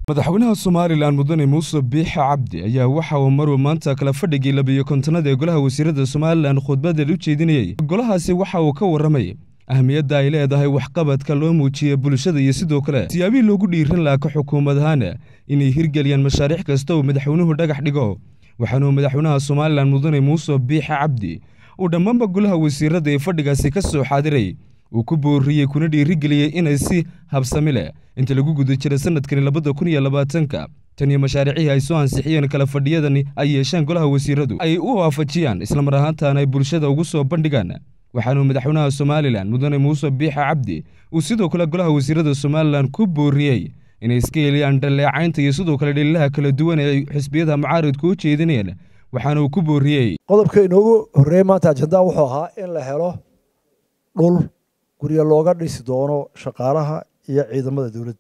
madaxweynaha somalilan mudane muuse biixe cabdi ayaa waxa uu maruu maanta kala fadhigii labiyo kontonada ee golaha wasiirada somalilan khudbadeed u jeedinayey golahaasi waxa uu ka warramay ahmiyadda ay leedahay waxqabadka loo muujiya bulshada iyo sidoo kale siyaabihii loogu dhiiran laha ka xukuumad ahaan inay hirgeliyaan mashaariic kasta uu madaxweynuhu dhagax dhigo waxaanuu madaxweynaha somalilan mudane muuse biixe cabdi uu dhammaanba golaha wasiirada ee fadhigaasi ka soo xaadiray uu ku booriyey kuna dhiirigeliyey inay si habsami leh inta lagu guda jira sanadkani labada kun iyo labaatanka tan iyo mashaariicihii ay soo ansixiyeen kala fadhiyadani ay yeesheen golaha wasiiradu ay u waafajiyaan islamar ahaantaana ay bulshada ugu soo bandhigaan waxaanuu madaxweynaha somalilan mudane muuse biixe cabdi uu sidoo kale golaha wasiirada somalilan ku booriyey inay iska heliyaan dhaleecaynta iyo sidoo kale dhaliilaha kala duwan ee ay xisbiyada mucaaridku u jeedinayeen waxaana uu ku booriyey qodobka inoogu horreeyey maanta ajandaa wuxuu ahaa in la helo dhul guryo looga dhisi doono shaqaalaha iyo ciidamada dowladda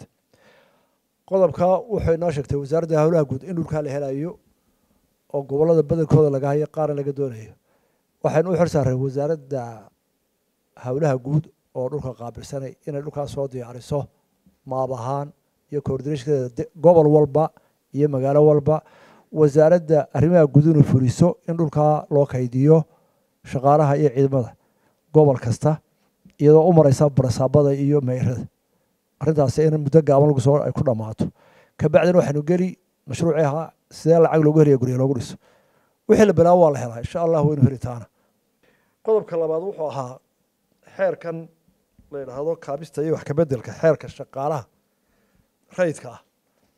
qodobka wuxuu inoo sheegtay wasaaradda howlaha guud in dhulkaa la helayo oo gobollada badankooda laga hayo qaarna laga doonayo waxaynu u xil saareen wasaaradda howlaha guud oo dhulka qaabilsanay inay dhulkaas soo diyaariso maab ahaan iyo coordinashkeeda gobol walba iyo magaalo walba wasaaradda arrimaha guud inuu fuliso in dhulkaa loo kaydiyo shaqaalaha iyo ciidamada gobol kasta iyadoo u mareysa barasaabada iyo meyrada arrintaasi in muddo gaaban lagu soo ay ku dhammaato kabacdina waxaynu geli mashruucii ahaa sidee lacag loogu helaya gurya loogu dhiso wixii la bilaabo waa la helaa insha allah waynu helitaana qodobka labaad wuxuu ahaa xeerkan la yidhaahdo kaabista iyo wax kabedelka xeerka shaqaalaha rayidka ah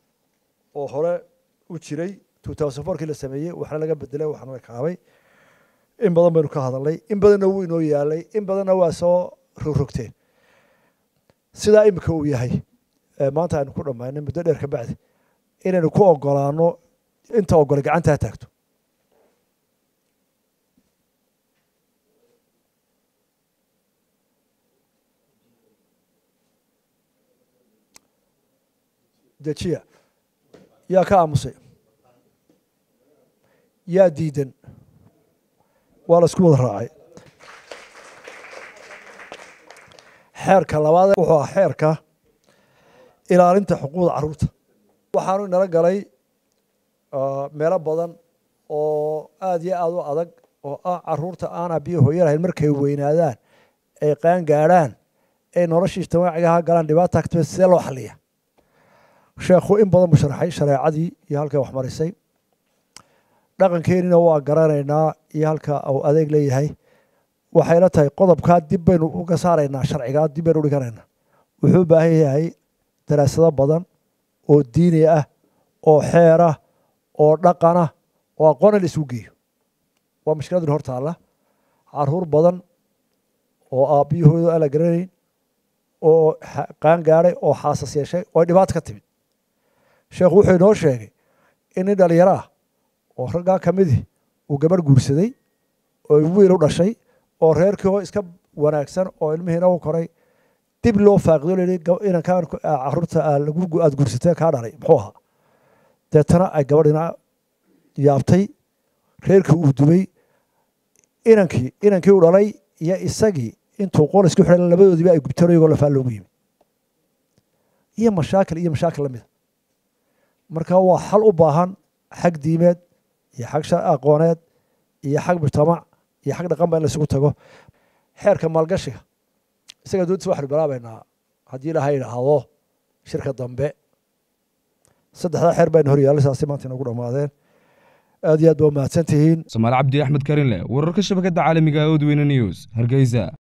oo hore u jiray two thousand fourkii la sameeyey waxna laga bedelay waxna la kaabay in badan baynu ka hadalnay in badanna wuu inoo yaalay in badanna waa soo rogrogteen sidaa imika uu yahay maanta aynu ku dhammaynay muddo dheer ka bacdi inaynu ku ogolaano inta ogole gacantaa taagto dejiya yaa ka aamusay yaa diidan waa la isku wada raacay xeerka labaad wuxuu ah xeerka ilaalinta xuquuqda carruurta waxaanu inala galay meelo badan oo aada iyo aada u adag oo ah carruurta aan abiyo hooyo lahayn markay weynaadaan ay qaan gaadhaan ay noloshii ijtimaacigaha galaan dhibaata katime sidee loo xaliya sheekhu in badan buu sharaxay shareecadii iyo halkay wax marisay dhaqankeenina waa garanaynaa iyo halka uu adeeg leeyahay waxayna tahay qodobkaa dib baynu uga saaraynaa sharcigaa dib baynu udhiganaynaa wuxuu u baahan yahay daraasado badan oo diini ah oo xeer ah oo dhaqan ah oo aqoona la isugu geeyo waa mashkiladin hor taalla caruur badan oo aabbiyahooda aan la garanayn oo qaan gaadhay oo xaasas yeeshay oo dhibaato ka timid sheekhu wuxuu inoo sheegay in nin dhalinyaro ah oo raggaa ka midii uu gabarh guursaday oo wiil u dhashay oo reerkii oo iska wanaagsan oo ilmihiina u koray dib loo faaqido layihi inankaan caruurta aada guursatee kaa dhalay muxuu ahaa deetana ay gabadhina yaabtay reerkii uu dubay inankii inankii u dhalay iyo isagii intuu qol isku xidhan labadoodiiba ay gubteen iyagoo lafaa loogu yimi iyo mashaakil iyo mashaakil lamida marka waa xal u baahan xag diimeed iyo xag aqooneed iyo xag mujtamac iyo xag dhaqan ba in la isugu tago xeerka maalgashiga isaga doontiis waxaynu bilaabaynaa haddii ilaha idhaahdo shirka dambe saddexdaa xeer baynu horyaallay saasi maanta inagu dhammaadeen aad iyo aad ba umahadsan tihiin somaali cabdi axmed karinle wararka shabakadda caalamiga odweyne news hargeysa